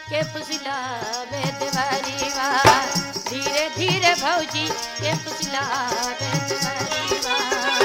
के फुसलावे देवरीवा धीरे धीरे भौजी के फुसलावे देवरीवा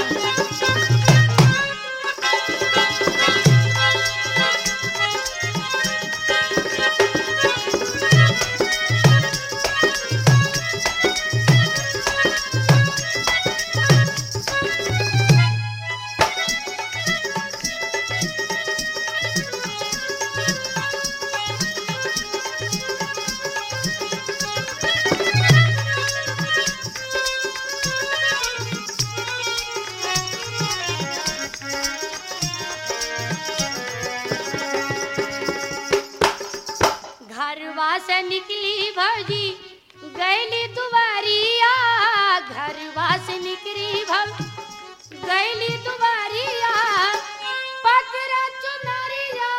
घरवा से निकली भौजी गैली दुबारिया घरवा से निकली भौ गैली दुबारिया पकड़ा चुनरिया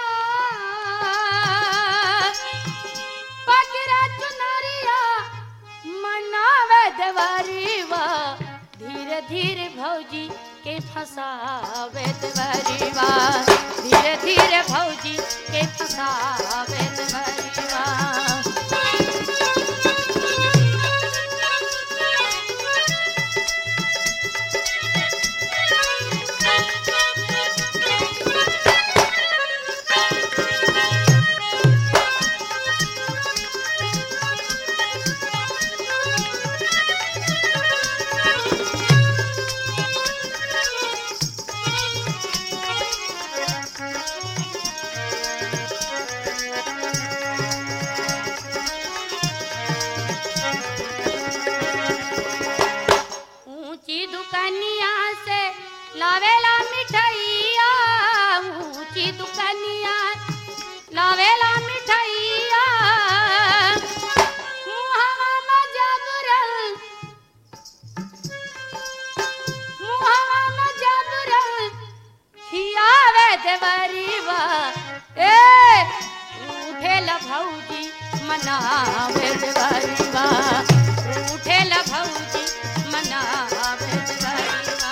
पकड़ा चुनरिया मनावे देवरीवा धीरे धीरे भौजी के फसावे देवरीवा धीरे धीरे भौजी के फसावे देवरीवा ऊंची दुकानिया से लावेला मिठाइया ऊंची दुकानिया लावेला मिठाइया मुहावा में जाबुरल मुहावा में जाबुरल खियावे देवरीवा ए उठेला भौजी मनावे देवरीवा उठेला भौजी मनावे देवरीवा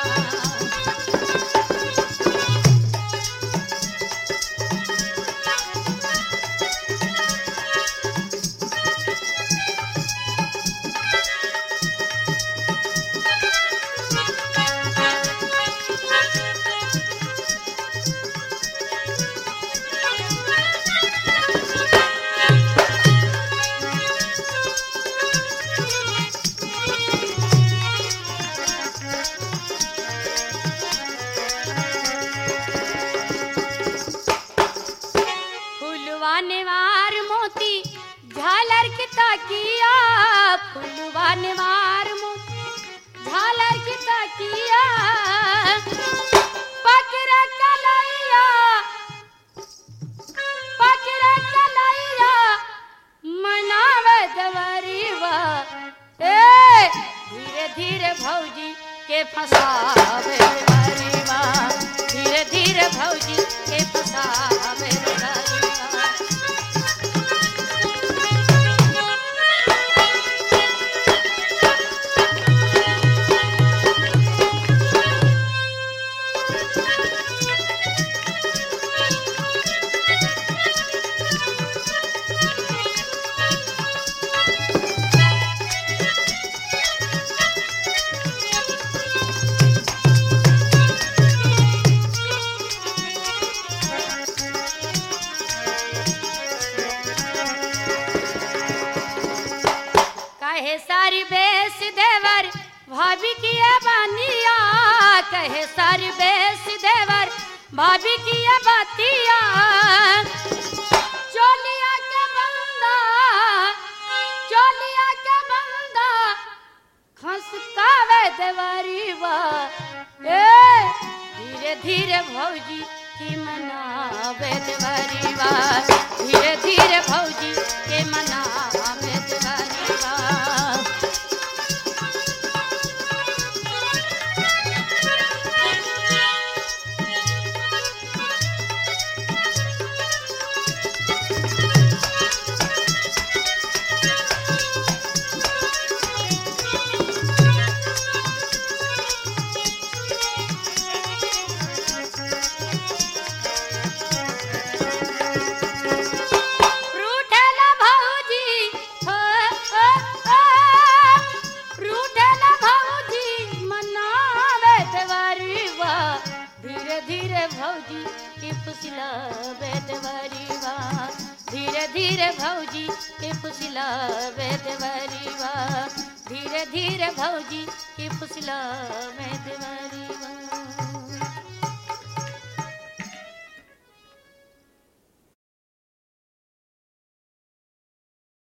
फुलवा नेवार मोती झालर की ताकिया फुलवा नेवार मोती झालर की ताकिया पकड़ा कलैया पकड़ा कलैया मनावे देवरीवा ए धीरे धीरे भौजी के फसावे देवरीवा धीरे धीरे भौजी के फसावे देवरीवा कहे सारी बेस देवर भाभी की ये बानिया कहे सारी बेस देवर भाभी की ये बातिया चोलिया के बंदा चोलिया के बंदा खसकावे देवरीवा ए धीरे धीरे भौजी की मनावे देवरीवा धीरे धीरे भौजी के मनावे देवरीवा रूठेला धीरे धीरे भौजी के फुसला बेदवरीवा धीरे धीरे भौजी के फुसला बेदवरीवा धीरे धीरे भौजी के फुसला बेदवरीवा